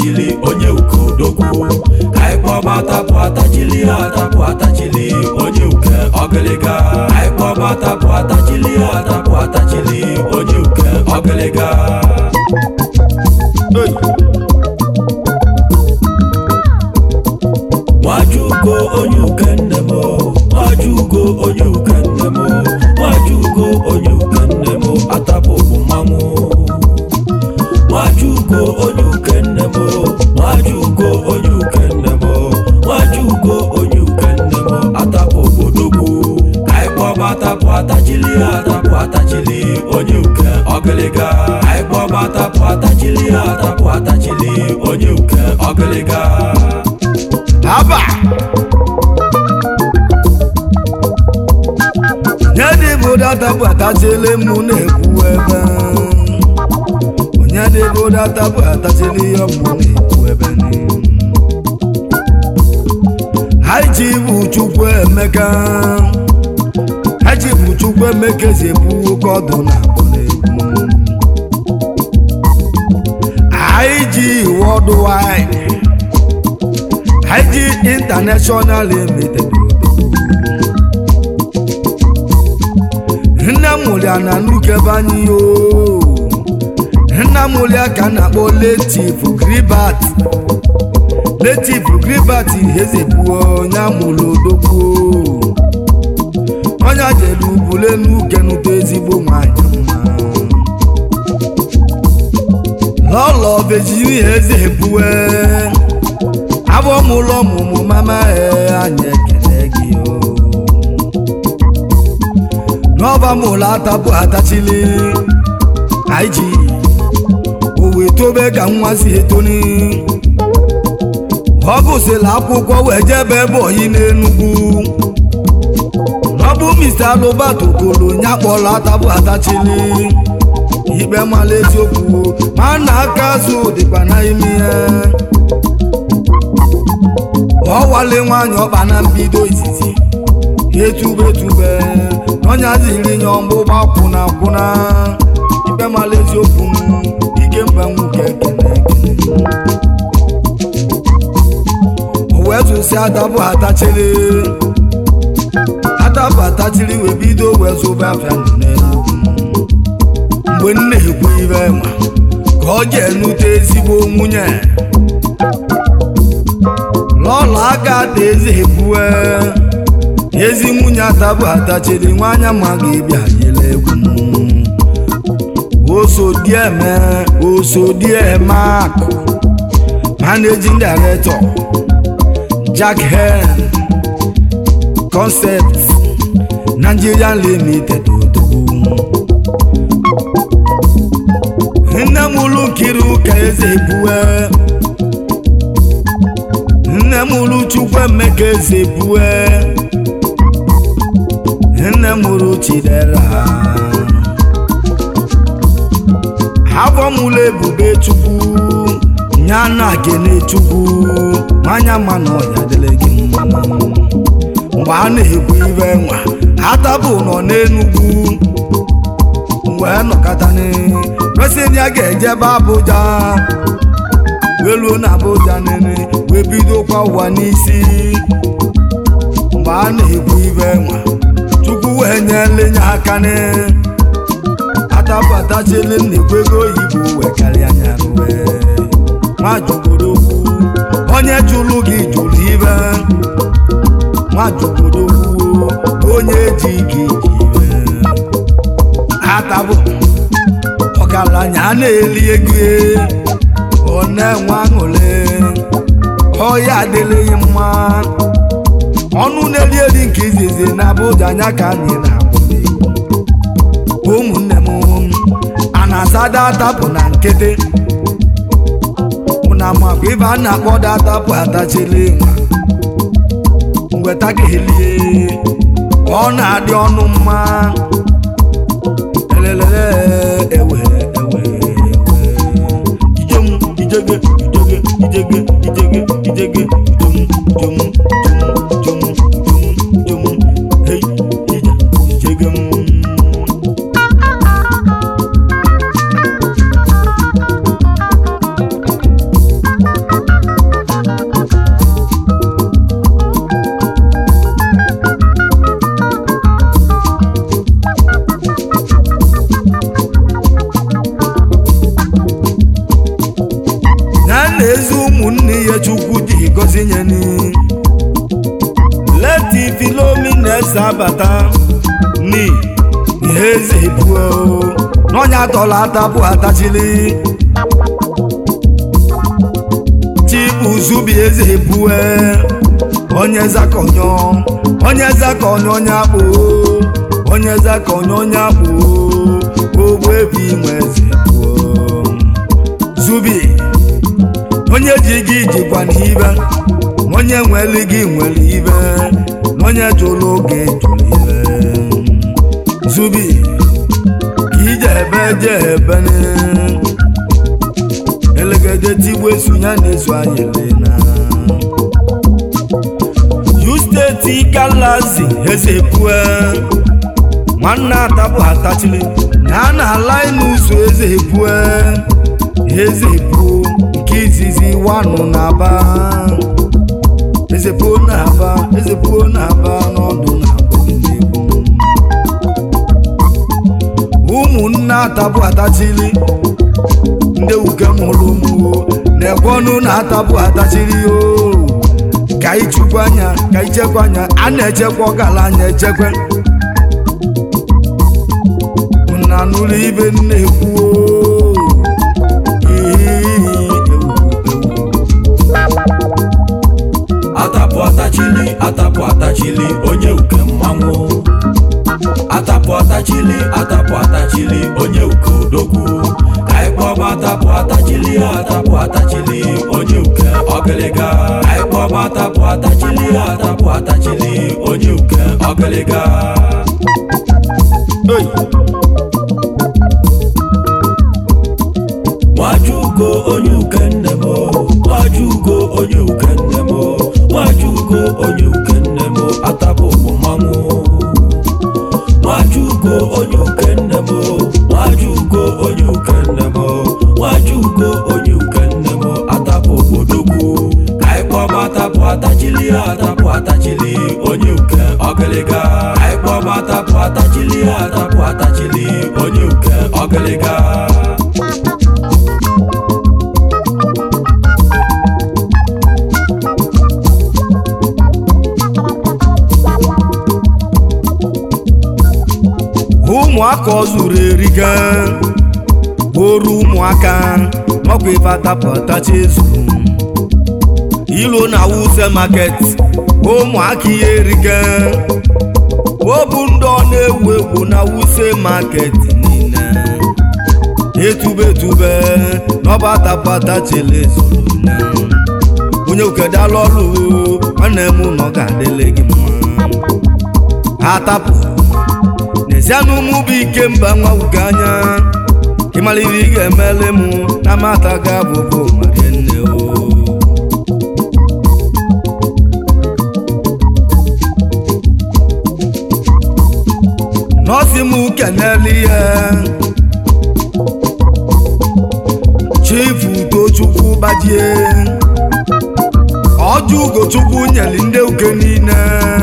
atachili onye uke odogwu ka anyị kpọba atapụ atachili atapụ atachili onye uke ọgịlịga ka anyị kpọba atapụ atachili atapụ atachili onye uke ọgịlịga Hey! nwajugo onye uke nne m nwajugo onye uke nne m nwajugo onye uke nne m atapụ bụ mmanwụ nwajugo onye uke nne m nwajugo onye uke nne m nwajugo onye uke nne m atapụ obodogwu ka anyị kpọba atapụ atachili atapụ atachili onye uke ọgịlịga ka anyị kpọba atapụ atachili atapụ atachili onye uke ọgịlịga haba nye dị bụ data bụ atachili mụ na-ekwu ebe onye dị bụ data bụ atachili ihe mụ na-ekwu ebe haiji bụ chukwu emeka haiji bụ chukwu emeka ezi ebu oke ọdụ na abụ na-egwu haiji worldwide haiji international limited nne mụlịa na nukebe anyị o nna mụlịa ka a na-akpọ letif gribat letif gribat ezebuo onye amụlụ odogwu onye jere ubule n'uke nụta ezigbo nwanyị mma lọlọ virginia ezebue abụọ m ụlọ ọmụmụ mama ee anyị ekele gị o n'ọba m ụlọ atapụ atachili anyị ji owe tobe ka nwa si etoni ọ gụsịrị akwụkwọ wee jebe ebe oyi n'enugwu n'ọbụ mr albert okolo nya kpọrọ atapụ atachili ikpe mala eziokwu ma na aka azụ dịkwa na ime ya ọwale nwanyị ọkpa na mbido izizi etube etube ọnya ziri nye ọgbụgba kwụna kwụna ikpe mala eziokwu m ike mba nwoke ekene ekene o wee zụsi adabụ atachiri adabụ atachiri wee bido wee zụba afịa nọ n'enugwu mgbe m na-ekwu ibe nwa ka ọ ga-enute ezigbo nwunye n'ọla aka ta eze ebue ezi nwunye atabụ atachiri nwanya ma ga-ebia yele egwu m osodieme osodieme akụ managing director jack hen concept nigerian limited odogwu nne m ụlụ nkiri ụka eze ebue nne m ụlụ chukwu emeka eze ebue nne m ụlụ chidera afọ m ụlọ ebube chukwu nya na gene chukwu nwanya ma na ọya dịrị gị mma mgbe a na-ekwu ibe nwa atabụ nọ n'enugwu wee nọkọtani resịrị ya ga-ejebe Abuja wee luo na Abuja nene wee bidokwa ụwa n'isi mgbe a na-ekwu ibe nwa Chukwu wee nyele nye aka ne atapụtachili nnekwu ego oyibo wee karịa anya wee nwajugodogwu onye jụrụ gị jụrụ ibe nwajugodogwu onye ji gị ji ibe atabụ ọgaranya a na-eli ego ọ na-enwe aṅụrị ọya adịrịghị mma ọnụ na-eri eri nke izizi na Abuja anya ka anyị na-akwụli ụmụnne m a na-asa datapụ na nkịtị mụ na makwa ibe a na-akpọ datapụ atachili nwa ngweta ka elie ọ na-adị ọnụ mma elelele ewe ewe ewe ijem ijege ijege ijege ijege ijege jum jum jum jum jum jum hey ije ijege m nwunye ni leti filomina eze abata ni ihe eze ebuo n'ọnya tọrọ atapụ atachili chibuzubi eze ebue onye zakonyo onye zakonyo onye akpụ onye zakonyo onye akpụ ogbu ebi nwe eze ebuo zubi onye ji gị jikwa n'ibe onye nwere gị nwere ibe na onye jụrụ oge jụrụ ibe zubi ka ije ebe je ebe ni elegede tigbu esu ya na-ezu anyị lena yu steeti galazi eze pue nwanne atapụ atachiri na a na-ala n'ụzọ eze pue eze puo nke izizi wanụ na-aba eze puo na-aba eze puo na-aba n'ọdụ na-abụ ụmụnne atapụ atachiri ndị uke mụrụ ụmụ na-ekwe ọnụ na-atapụ atachiri o ka ichukwu anya ka ichekwa anya a na-echekwa ọgala anya echekwe na nụrụ ibe nna ekwu atapụ atachili atapụ atachili onye uke mmanwụ atapụ atachili atapụ atachili onye uke odogwu ka anyị kpọba atapụ atachili atapụ atachili onye uke ọgịlịga ka anyị kpọba atapụ atachili atapụ atachili onye uke ọgịlịga Hey! nwajugo onye uke nne m nwajugo onye uke nne m nwajugo onye uke nne m atapụ bụ mmanwụ nwajugo onye uke nne m nwajugo onye uke nne m nwajugo onye uke nne m atapụ bodogwu ka anyị kpọba atapụ atachili atapụ atachili onye uke ọgịlịga ka anyị kpọba atapụ atachili atapụ atachili onye uke ọgịlịga ụmụaka ọ zuru eriga oru ụmụaka ọkwa ife atapụtacha ezuru ilo na wuse market ụmụaka ihe eriga ọ bụ ndị ọ na-ewu ewu na wuse market niile etube etube n'ọba atapụtachela ezuru na onye ukedala ọrụ nwanne m nọ ga-adịle gị mma atapụ n'ezianụ mụ bụ ike mba nwa ugo anya ịmaliri ị ga-emele mụ na mata ga abụbụ marie nne o nọọsị m kenele ihe chifu ugochukwu gbajie ọjọ ugochukwu nyere ndị uke niile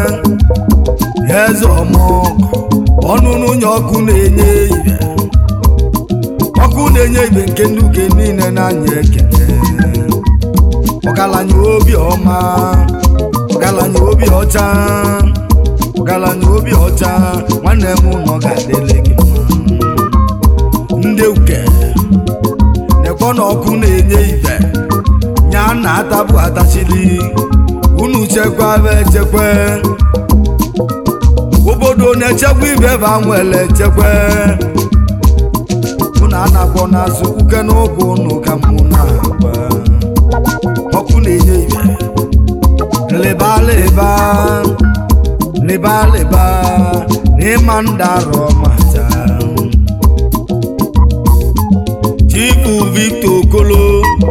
eze ọmọgọ ọnụnụ nye ọkụ na-enye ibe ọkụ na-enye ibe nke ndị uke niile na-anya ekele ọgaranya obi ọma ọgaranya obi ọcha ọgaranya obi ọcha nwanne m nọ ga-adịle gị mma ndị uke nekọ na ọkụ na-enye ibe nya na atabụ atachili unu chekwaba echekwe obodo na-echekwa ibe ba nwere echekwe unu anakwọ n'azụ uke n'ụkwụ unu ka mụ na-agba ọkụ na-enye ibe lịba lịba lịba lịba n'ịma ndarọ mata chifu victor okolo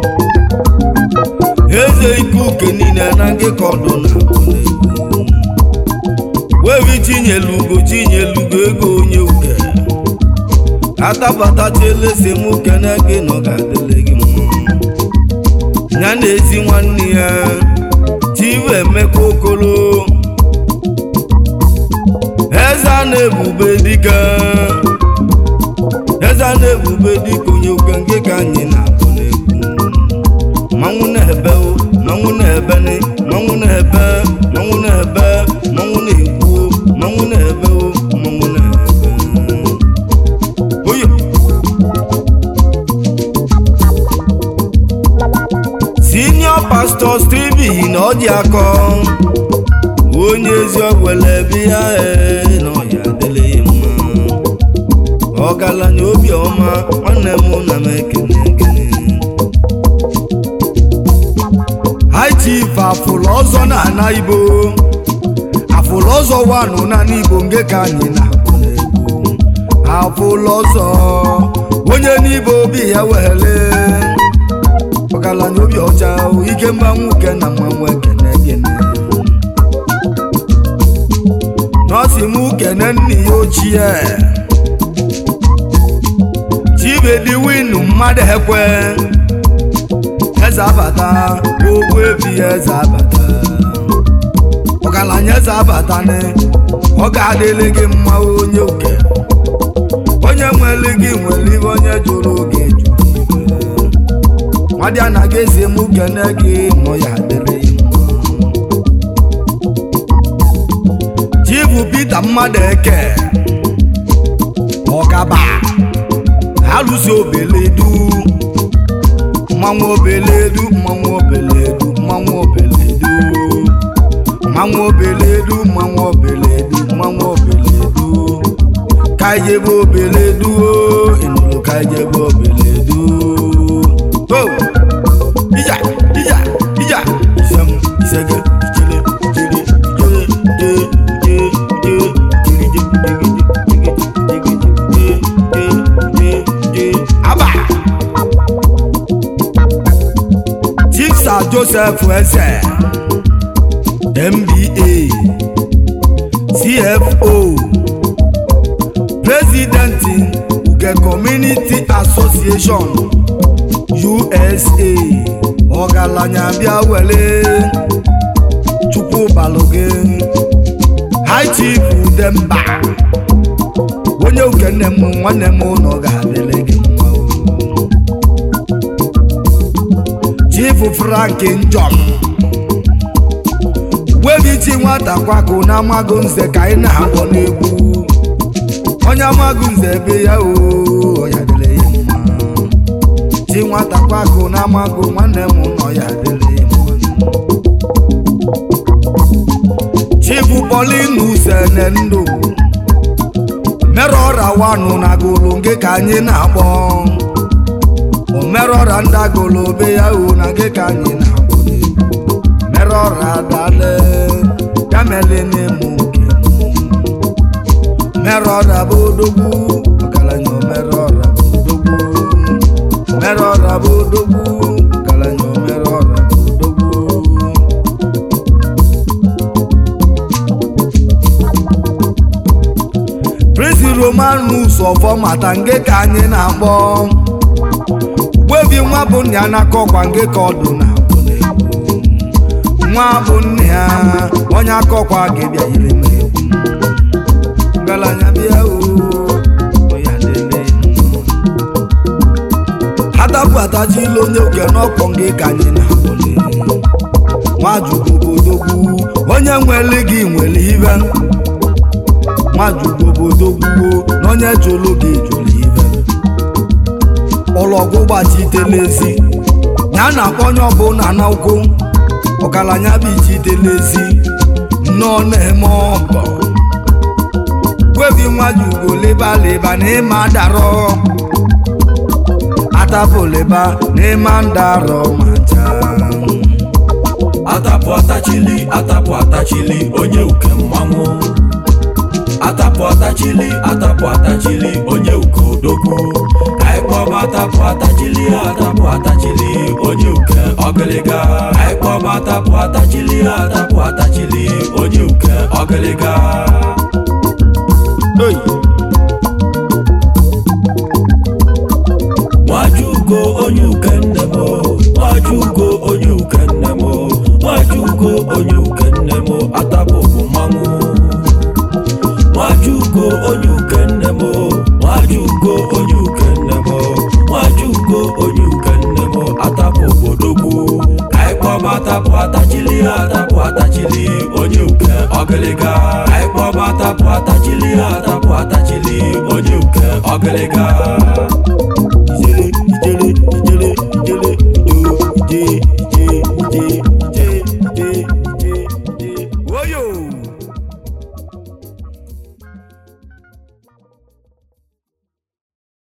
eze ike uke niile na ngịkọ ọdụ na akụnegwu wevi tinyelugo tinyelugo ego onye uke atabatachiela esemokwu na gị nọ ga-adịle gị mma ya na ezi nwanne ya chivu emeka okolo eze a na-ebube dịka eze a na-ebube dịka onye uke nke ka anyị na-abụ n'egwu mmanwụ na-ebe o mmanwụ na-ebe ni mmanwụ ya kọ onye ezi ọgwele bịa ee na ọya adịlịghị mma ọgaranya obiọma nwanne m na m ekene ekene haitife afụlụ ọzọ na ana igbo afụlụ ọzọ wanụ na n'igbo nge ka anyị na-akpọ n'egwu afụlụ ọzọ onye n'igbo obi ya wele ọgaranya obi ọcha ike mma nwoke na mmanwụ ekene gịnị nọọsị m kene nna ya ochie chibedi winu mmadụ ekwe eze abata ogbu ebi eze abata ọgaranya eze abata ni ọ ga-adịlị gị mma onye oke onye nwere gị nwere ibe onye jụrụ oge jụrụ ibe nwadị anaghị ezi m kene gị nọ ya adịrị mma chibu Pita mmadụ eke ọkaba alụsi obeledu mmanwụ obeledu mmanwụ obeledu mmanwụ obeledu mmanwụ obeledu mmanwụ obeledu mmanwụ obeledu ka ijebe obeledu o ịnụrụ ka ijebe obeledu o ija ija ija isem isege ijele ijele ijele ije ije ije ije ije ije ije aba Chisa Joseph Eze MBA CFO President Uge Community Association USA ọgaranya bịa were Chukwu Baloge High Chief Udemba onye uke nne m nwanne m ụlọ ga-adịrị gị mma o. Chief Frank Njom webichi nwata kwakụ na amago nze ka anyị na-akpọ n'egwu onye amago nze ebe ya o ya dịrị ya mma chi nwata kwakụ na amago nwanne m nọ ya dịrị ya mma Chief Pauline Usene ndụ merọra wanụ na golo nke ka anyị na-akpọ omerọra ndagolo be ya o na nke ka anyị na-akpọ n'egwu merọra dale ya mele n'emu nke merọra bụ odogwu ọgaranya omerọra bụ odogwu merọra bụ odogwu ọgaranya omerọra bụ odogwu Prince Romanus ọfọmata nge ka anyị na-akpọ ugbebi nwa bụ nna ya na-akọkwa nge ka ọdụ na-abụ n'egwu nwa bụ nna ya onye akọkwa ga-ebịa yiri m egwu ngalanya bịa o ya lele atapụ atachila onye oke n'ọkpọ nge ka anyị na-akpọ n'egwu nwajugobodogwu onye nwere gị nwere ibe nwajugobodogwuo na onye jụrụ gị jụrụ ibe ụlọgwụ gbachitelezi ya na-akpọ onye ọbụla na ụkwụ ọgaranya bụ ichitelezi nnọọ na-eme ọgọ gwebi nwajugo leba leba na ịma darọ atapụ leba na ịma ndarọ ma chaa atapụ atachili atapụ atachili onye uke mmanwụ atapụ atachili atapụ atachili onye uke odogwu ka anyị kpọba atapụ atachili atapụ atachili onye uke ọgịlịga ka anyị kpọba atapụ atachili atapụ atachili onye uke ọgịlịga Hey! nwajugo onye uke nne m nwajugo onye uke nne m nwajugo onye uke nne m atapụ bụ mmanwụ nwajugo onye uke nne m nwajugo onye uke nne m nwajugo onye uke nne m atapụ obodogwu ka anyị kpọba atapụ atachili atapụ atachili onye uke ọgịlịga ka anyị kpọba atapụ atachili atapụ atachili onye uke ọgịlịga